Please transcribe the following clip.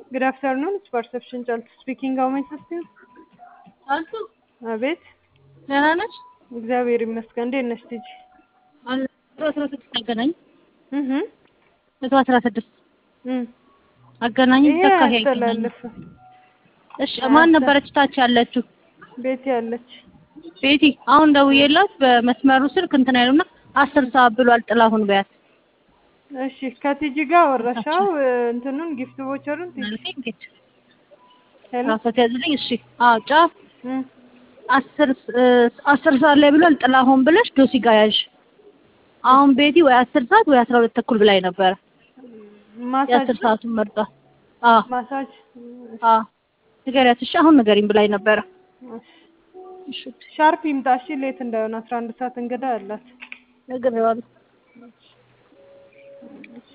Good afternoon. It's Perception Child speaking. How may I assist you? አልቱ አቤት። ደህና ነች? እግዚአብሔር ይመስገን። እንዴት ነሽ ልጅ? አለ አስራ ስድስት አገናኝ እህ መቶ አስራ ስድስት እም አገናኝ ይሄ ተካ ይገናኝ። አያስተላልፍም። እሺ ማን ነበረች ታች ያለችው? ቤት ያለች ቤቲ አሁን ደውዬላት በመስመሩ ስልክ እንትን አይሉና አስር ሰዓት ብሏል ጥላሁን በያት እሺ፣ ከቲጂ ጋር ወረሻው እንትኑን ጊፍት ቦቸሩን ቲጂ ማለት እንዴት ሄሎ ራሷ ያዝልኝ። እሺ አዎ ጫፍ እም አስር እ አስር ሰዓት ላይ ብሏል ጥላሁን ብለሽ ዶሲ ጋር ያዥ። አሁን ቤቲ ወይ አስር ሰዓት ወይ አስራ ሁለት ተኩል ብላኝ ነበረ። ማሳጅ የአስር ሰዓቱን መርጧ። አዎ ማሳጅ አዎ ንገሪያት እሺ። አሁን ንገሪኝ ብላኝ ነበረ። እሺ፣ ሻርፕ ይምጣ እሺ። ሌት እንዳይሆን አስራ አንድ ሰዓት እንግዳ አላት። ነግሬዋለሁ።